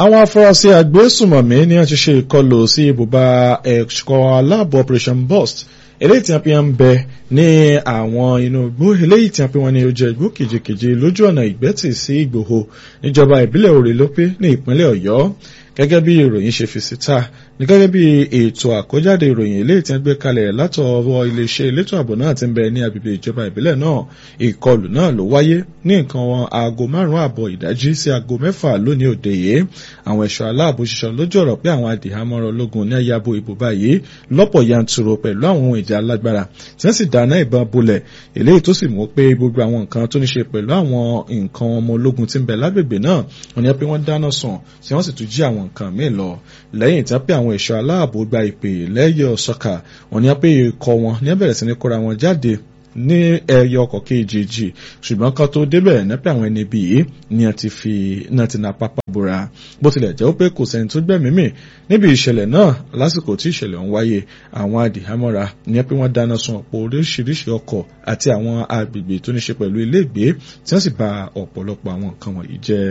àwọn afurasí agbésùmọ̀mí ni wọ́n ti ṣe ìkọlù sí ibùba ẹ̀ṣọ́ aláàbò operation burst eléyìí tí wọ́n fi ń bẹ ní àwọn inú igbó eléyìí tí wọ́n fi wọ́n ní ojú igbó kejìkejì lójú ọ̀nà ìgbẹ́tì sí ìgbòho níjọba ìbílẹ̀ òrèlópé ní ìpínlẹ̀ ọ̀yọ́ gẹ́gẹ́ bí ìròyìn ṣe fi síta ní gẹ́gẹ́ bí ètò àkójáde ìròyìn eléyìí tí wọ́n gbé kalẹ̀ látọwọ́ iléeṣẹ́ elétò ààbò náà ti ń bẹ ní agbègbè ìjọba ìbílẹ̀ náà ìkọlù náà ló wáyé ní nǹkan aago márùn-ún àbọ̀ ìdájí sí aago mẹ́fà lónìí òde yìí àwọn ẹ̀ṣọ́ aláàbò ṣiṣọ́ lójú ọ̀rọ̀ pé àwọn adìhámọ́rọ̀ ológun ní ayabo ìbò báyìí lọ́pọ̀ yanturu pẹ̀lú àwọn ohun ìjà alágbára tí wọ́n sì dáná ìbọn bolẹ̀ eléyìí tó sì mú pé gbogbo àwọn nǹkan tó ní ṣe pẹ̀lú àwọn nǹkan ọmọ ológun tí ń bẹ lágbègbè náà wọ́n ní pé wọ́n dáná sùn tí wọ́n sì tún jí àwọn nǹkan míì lọ lẹ́yìn tí wọ́n pé àwọn ẹ̀ṣọ́ aláàbò gba ìpè lẹ́yọ̀ sọ́kà wọ́n ní pé ikọ̀ wọn ní bẹ̀rẹ̀ sí ní kóra wọn jáde ní ẹyọ ọkọ̀ kejì ṣùgbọ́n kan tó débẹ̀ nípa àwọn ẹni bíi ni a ti fi náà ti na pápá bora bó tilẹ̀ jẹ́ pé kò sẹ́ni tó gbẹ̀mí mì níbi ìṣẹ̀lẹ̀ náà lásìkò tí ìṣẹ̀lẹ̀ ń wáyé àwọn adìhámọ́ra ní pé wọ́n dáná sun ọ̀pọ̀ oríṣiríṣi ọkọ̀ àti àwọn agbègbè tó ní ṣe pẹ̀lú iléègbé tí wọ́n sì bà ọ̀pọ̀lọpọ̀ àwọn nǹkan wọ̀nyí jẹ́.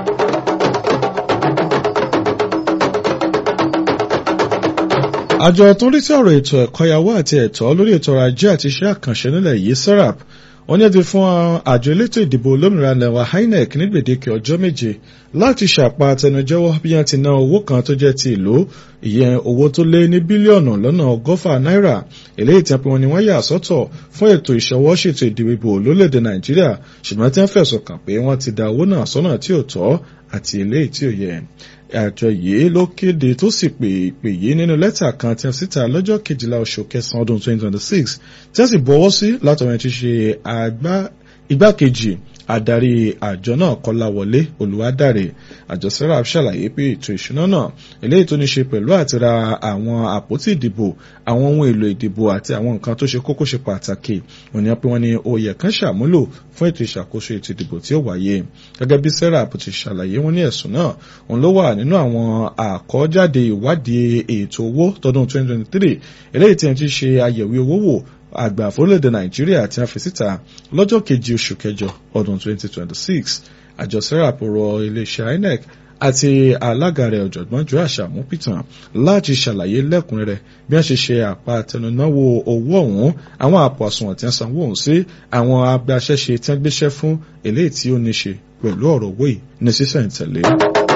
àjọ tó ń rí sí ọ̀rọ̀ ètò ẹ̀kọ́yàwó àti ẹ̀tọ́ lórí ètò ọrọ̀ ajé àti iṣẹ́ àkànṣe nílẹ̀ yìí serap wọ́n ní ẹ ti fún àjọ elétò ìdìbò olómìnira lẹ́wà inec ní gbèdéke ọjọ́ méje láti ṣàpá àtẹnujẹ́wọ́ bí wọ́n ti ná owó kan tó jẹ́ ti ìlú ìyẹn owó tó lé ní bílíọ̀nù lọ́nà ọgọ́fà náírà eléyìí tí wọ́n ní wọ́n yà sọ́tọ̀ fún ètò ìṣọwọ́ ṣètò ìdìbò lólèdè nàìjíríà ṣùgbọ́n tí wọ́n fẹ̀sùn kàn pé wọ́n ti da owó náà sọ́nà tí ò tọ́ àti eléyìí tí ò yẹ àjọ yìí ló kéde tó sì pè pè yìí nínú lẹ́tà kan tí a síta lọ́jọ́ kejìlá oṣù kẹsàn-án ọdún 2026 tí a sì bọ́wọ́ sí látọ̀rọ̀ ti ṣe igbákejì adarí àjọ náà kọláwọlé olùwádàrẹ àjọ serap ṣàlàyé pé ètò ìṣúná náà eléyìí tó ní ṣe pẹ̀lú àti ra àwọn àpótí ìdìbò àwọn ohun èlò ìdìbò àti àwọn nǹkan tó ṣe kókó ṣe pàtàkì wọ́n ní pé wọ́n ní oyè kan ṣàmúlò fún ètò ìṣàkóso ètò ìdìbò tí ó wáyé gẹ́gẹ́ bí serap ti ṣàlàyé wọ́n ní ẹ̀sùn náà òun ló wà nínú àwọn àkọ́jáde ìwádìí ètò owó tọdún 2023 eléyìí tí wọ́n ti ṣe àyẹ̀wò owó wò àgbà fórílẹ̀-èdè nàìjíríà tí a fi síta lọ́jọ́ kejì oṣù kẹjọ ọdún 2026 àjọ serap rọ iléeṣẹ́ inec àti alága rẹ̀ ọ̀jọ̀gbọ́n joe àṣàmú pìtàn láti ṣàlàyé lẹ́kùnrẹ́rẹ́ bí wọ́n ṣe ṣe àpá àtẹnunáwó owó ọ̀hún àwọn àpò àsùnwọ̀n tí wọ́n sanwó ọ̀hún sí àwọn agbaṣẹ́ṣe tí wọ́n gbéṣẹ́ fún eléyìí tí ó ní ṣe pẹ̀lú ọ̀rọ̀ owó yìí ní sísẹ̀ǹtẹ̀lé.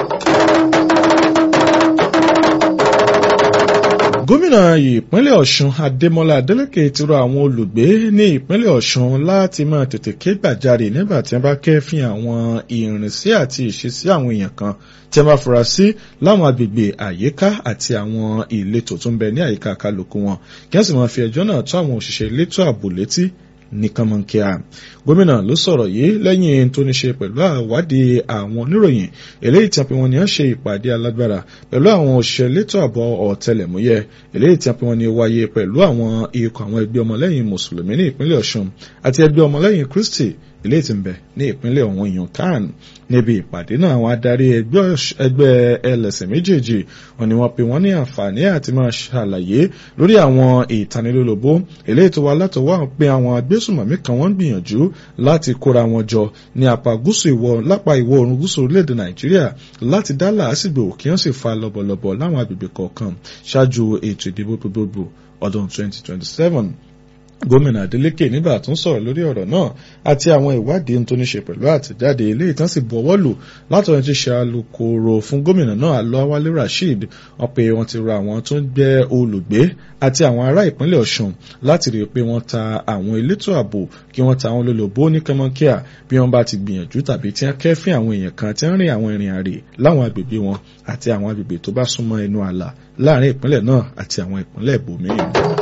gómìnà ìpínlẹ̀ ọ̀ṣun adémọlá adélèké ti rọ àwọn olùgbé ní ìpínlẹ̀ ọ̀ṣun láti máa tètè ké gbàjarè nígbà tí wọ́n bá kẹ́fín àwọn ìrìnsí àti ìṣesí àwọn èèyàn kan tí wọ́n bá fura sí láwọn agbègbè àyíká àti àwọn ìletò tó ń bẹ ní àyíká kálukú wọn kí wọ́n sì máa fi ẹjọ́ náà tó àwọn òṣìṣẹ́ elétò ààbò létí ní kánmọ́nkíá gómìnà ló sọ̀rọ̀ yìí lẹ́yìn tó ní ṣe pẹ̀lú àwádìí àwọn oníròyìn eléyìí tí a pè wọ́n ní ṣe ìpàdé alágbára pẹ̀lú àwọn òṣìṣẹ́ elétò ààbò ọ̀tẹlẹ̀múyẹ́ eléyìí tí a pè wọ́n ní wáyé pẹ̀lú àwọn ikọ̀ àwọn ẹgbẹ́ ọmọlẹ́yìn mùsùlùmí ní ìpínlẹ̀ ọ̀ṣun àti ẹgbẹ́ ọmọlẹ́yìn kristi ilé tí ń bẹ ní ìpínlẹ̀ ọ̀hún ìyàn kan níbi ìpàdé náà àwọn adarí ẹgbẹ́ ẹlẹ́sìn méjèèjì wọn ni wọ́n pe wọ́n ní àǹfààní àti máa ṣàlàyé lórí àwọn ìtanilólobó eléyìí tó wá látọwọ́ pé àwọn agbésùmọ̀mí kan wọ́n ń gbìyànjú láti kóra wọn jọ ní apá gúúsù ìwọ̀ lápá ìwọ̀ oòrùn gúúsù orílẹ̀-èdè nàìjíríà láti dá làásìgbò kí wọ́n sì fa lọ́bọ̀lọ́bọ̀ láwọn agbègbè kọ̀ọ̀kan ṣáájú ètò ìdìbò gbogbogbò ọdún 2027 gómìnà adeleke nígbà tó ń sọ̀rọ̀ lórí ọ̀rọ̀ náà àti àwọn ìwádìí tó ní ṣe pẹ̀lú àtẹ̀jáde ilé ìtàn sì bọ̀wọ́ lù látọ̀run ti ṣe alukoro fún gómìnà náà alọ́wálé rasheed wọ́n pé wọ́n ti rọ àwọn tó ń gbẹ́ olùgbé àti àwọn ará ìpínlẹ̀ ọ̀ṣun láti rí i pé wọ́n ta àwọn elétò ààbò kí wọ́n ta àwọn olólobó ní kánmọ́kíà bí wọ́n bá ti gbìyànjú tàbí tí wọ́n kẹ́fín àwọn èèyàn kan tí wọ́n rìn àwọn ìrìn àrè láwọn agbègbè wọn àti àwọn agbègbè tó bá súnmọ́ ẹnu ààlà láàrin ìpínlẹ̀ náà àti àwọn ìpínlẹ̀ ibòmíì.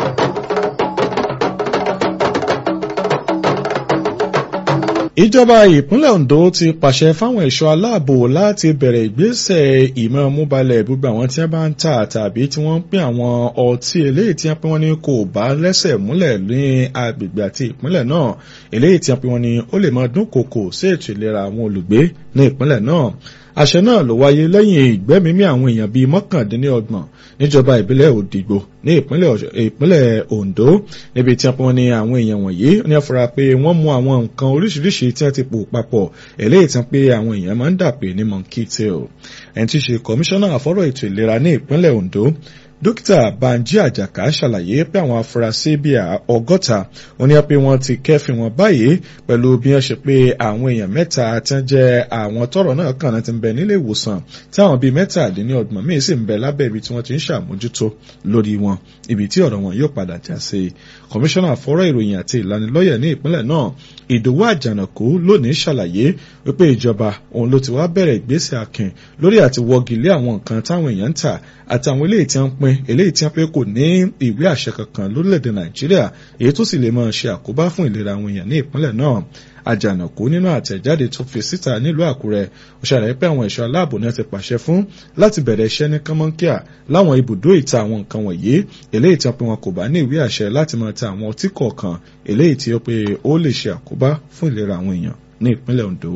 ìjọba ìpínlẹ̀ ondo ti pàṣẹ fáwọn ẹ̀ṣọ́ aláàbò láti bẹ̀rẹ̀ ìgbésẹ̀ ìmọ̀ múbalẹ̀ gbogbo àwọn tí wọ́n bá ń tà tàbí tí wọ́n ń pín àwọn ọtí eléyìí tí wọ́n pín wọn ní kò bá lẹ́sẹ̀ múlẹ̀ ní agbègbè àti ìpínlẹ̀ náà eléyìí tí wọ́n pín wọn ní ó lè máa dúnkòkò sí ètò ìlera àwọn olùgbé ní ìpínlẹ̀ náà àṣẹ náà ló wáyé lẹ́yìn ìgbẹ́mímí àwọn èèyàn bíi mọ́kàndínlọ́gbọ̀n níjọba ìbílẹ̀ òdìgbò ní ìpínlẹ̀ Ondo níbi tí wọ́n ní àwọn èèyàn wọ̀nyí ní afura pé wọ́n mú àwọn nǹkan oríṣiríṣi tí wọ́n ti pò papọ̀ eléyìí tí wọ́n pé àwọn èèyàn máa ń dàpé ní monkey tail ẹni tí í ṣe kọmíṣánná àfọ́rọ̀ ètò ìlera ní ìpínlẹ̀ Ondo dókítà Banji Àjàká ṣàlàyé pé àwọn afurasí bíi ọgọ́ta wọ́n ní pé wọ́n ti kẹ́fìn wọn báyìí pẹ̀lú bí wọ́n ṣe pé àwọn èèyàn mẹ́ta tí wọ́n jẹ́ àwọn tọ́rọ̀ náà kàn náà ti ń bẹ nílé ìwòsàn tí àwọn bíi mẹ́tàdínlọ́gbọ̀n míì sì ń bẹ lábẹ́ ibi tí wọ́n ti ń ṣàmójútó lórí wọn ibi tí ọ̀rọ̀ wọn yóò padà já sí kọmíṣánná fọ́rọ̀ ìròyìn àti ìlanilọ́yẹ̀ ní ìpínlẹ̀ náà Ìdòwú Àjànàkú lónìí ṣàlàyé wípé ìjọba òun ló ti wá bẹ̀rẹ̀ ìgbésẹ̀ akin lórí àti wọ́gi lé àwọn nǹkan táwọn èèyàn ń tà àtàwọn eléyìí tí wọ́n ń pín eléyìí tí wọ́n pé kò ní ìwé àṣẹ kankan lórílẹ̀‐èdè Nàìjíríà èyí tó sì lè máa ṣe àkóbá fún ìlera àwọn èèyàn ní ìpínlẹ̀ náà àjànàkú nínú àtẹ̀jáde tó fi síta nílùú àkúrẹ́ ó ṣàlàyé pé àwọn ẹ̀ṣọ́ aláàbò náà ti pàṣẹ fún láti bẹ̀rẹ̀ iṣẹ́ ní kánmọ́nkíà láwọn ibùdó ìta àwọn nǹkan wọ̀nyí eléyìí tí wọ́n pe wọn kò bá ní ìwé àṣẹ láti máa ta àwọn ọtí kọ̀ọ̀kan eléyìí tí ó pé ó lè ṣe àkóbá fún ìlera àwọn èèyàn ní ìpínlẹ̀ Ondo.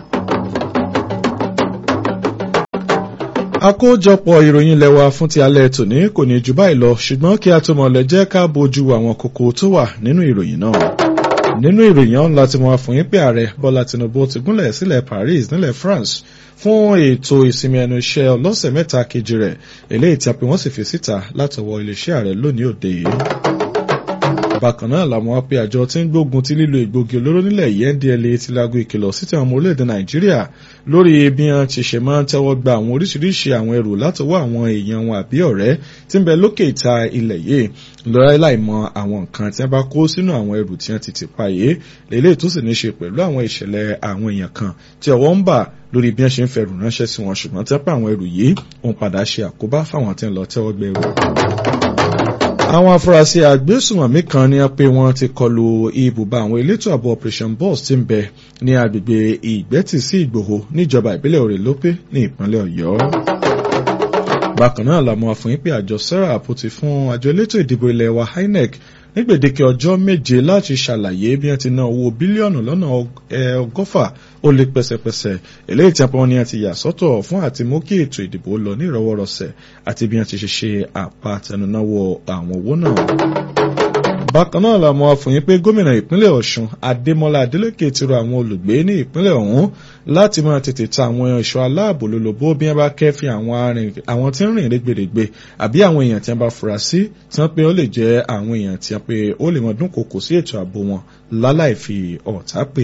àkójọpọ̀ ìròyìn lẹ́wà fún ti alẹ́ tòní kò ní jù báyìí lọ ṣùgbọ́n kí a tó mọ̀ lẹ jẹ́ ká bójú àwọn kókó tó wà nínú ìròyìn náà nínú ìròyìn ọ̀hún láti mọ̀ fún yín pé ààrẹ Bọ́lá Tinubu ti gúnlẹ̀ sílẹ̀ Paris nílẹ̀ France fún ètò ìsinmi ẹnu iṣẹ́ ọlọ́sẹ̀ mẹ́ta kejì rẹ̀ eléyìí tí a pè wọ́n sì fi síta látọwọ́ iléeṣẹ́ ààrẹ lónìí òde yìí. bákan náà làwọn wá pé àjọ tí ń gbógun ti lílo ìgbògi olóró nílẹ̀ yìí NDLEA ti lago ìkìlọ̀ sí ti àwọn ọmọ orílẹ̀-èdè Nàìjíríà lórí bí wọ́n ti ṣe máa ń tẹ́wọ́ gba àwọn oríṣiríṣi àwọn ẹrù látọwọ́ àwọn èèyàn wọn àbí ọ̀rẹ́ tí ń bẹ lókè ìta ilẹ̀ yìí lọ́rẹ́ láìmọ̀ àwọn nǹkan tí wọ́n bá kó sínú àwọn ẹrù tí wọ́n ti ti pa yìí lélẹ́yìí tó sì ní ṣe pẹ̀lú àwọn ìṣẹ̀lẹ̀ àwọn èèyàn kan tí ọwọ́ ń bà lórí bí wọ́n ṣe ń fẹrù ránṣẹ́ sí wọn ṣùgbọ́n tí wọ́n pa àwọn ẹrù yìí òun padà ṣe àkóbá fáwọn tí ń lọ tẹ́wọ́ gbẹ ẹrù. àwọn afurasí agbésùmọ̀mí kan ní pé wọ́n ti kọlu ibùba àwọn elétò ààbò operation boss tí ń bẹ ní agbègbè ìgbẹ́tì sí ìgbòho níjọba ìbílẹ̀ òrèlópé ní ìpínlẹ̀ ọ̀yọ́ bákan náà làmọ́ àfọyín pé àjọ serap ti fún àjọ elétò ìdìbò ilẹ̀ wa INEC ní gbèdéke ọjọ́ méje láti ṣàlàyé bí wọ́n ti ná owó bílíọ̀nù lọ́nà ọgọ́fà ó lé pẹ́sẹ́pẹ́sẹ́ eléyìí tí wọ́n ní àti yà sọ́tọ̀ fún àti mú kí ètò ìdìbò lọ ní ìrọwọ́rọsẹ̀ àti bí wọ́n ti ṣe ṣe àpàtẹnunáwó àwọn owó náà bákan náà la mọ̀ àfòyín pé gómìnà ìpínlẹ̀ ọ̀ṣun adémọlá adélèké ti rọ àwọn olùgbé ní ìpínlẹ̀ ọ̀hún láti máa tètè ta àwọn ẹ̀ṣọ́ aláàbò lólobó bí wọ́n bá kẹ́fìn àwọn tí ń rìn rẹ́gbẹ̀rẹ́gbẹ àbí àwọn èèyàn tí wọ́n bá fura sí tí wọ́n pé ó lè jẹ́ àwọn èèyàn tí wọ́n pé ó lè mọ dúnkòkò sí ètò ààbò wọn láláì fi ọ̀tá pè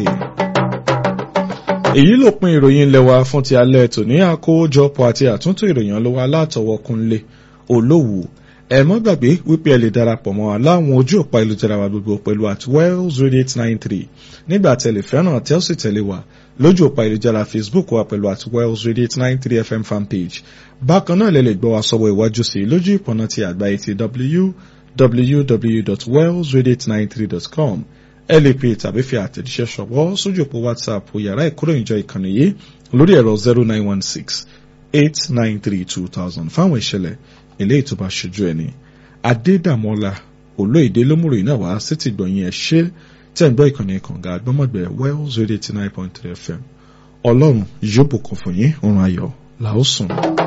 èyí ló pin ìròyìn lẹ́wà fún ti alẹ́ tòní àkójọpọ̀ àti àtúntò ìròyìn ló wà látọwọ́kúnlé olówù ẹ mọ́ gbàgbé wípé ẹ lè darapọ̀ mọ́ aláwọn ojú òpá ìlújára wa gbogbo pẹ̀lú at wells radio eight nine three nígbà tẹ̀lé fẹ́ràn tẹ́ ó sì tẹ̀lé wa lójú òpá ìlújára facebook wa pẹ̀lú at wells radio eight nine three fm fanpage bákan náà lè lè gbọ́ wa sọ́wọ́ iwájú sí lójú ìpọ̀nà ti àgbáyé ti www.wellsradio893.com ẹ lè pè tàbí fi àtẹ̀jíṣẹ́ ṣọwọ́ sójú òpó whatsapp yàrá ìkóròyìnjọ ìkànnì yìí lórí ẹ̀rọ zero nine one six eight nine three two thousand fáwọn ìṣẹ̀lẹ̀ eléyìí tó bá ṣojú ẹni adédàmọ́lá olóyèdè lómùrò iná wá sí ti gbọ̀nyìn ẹ̀ ṣe tẹ̀ ń gbọ́ ìkànnì kànga àgbọ́mọ̀gbẹ́ wells radio eighty nine point three fm ọlọ́run yóò bùkún fún yín òun ayọ̀ làó sùn.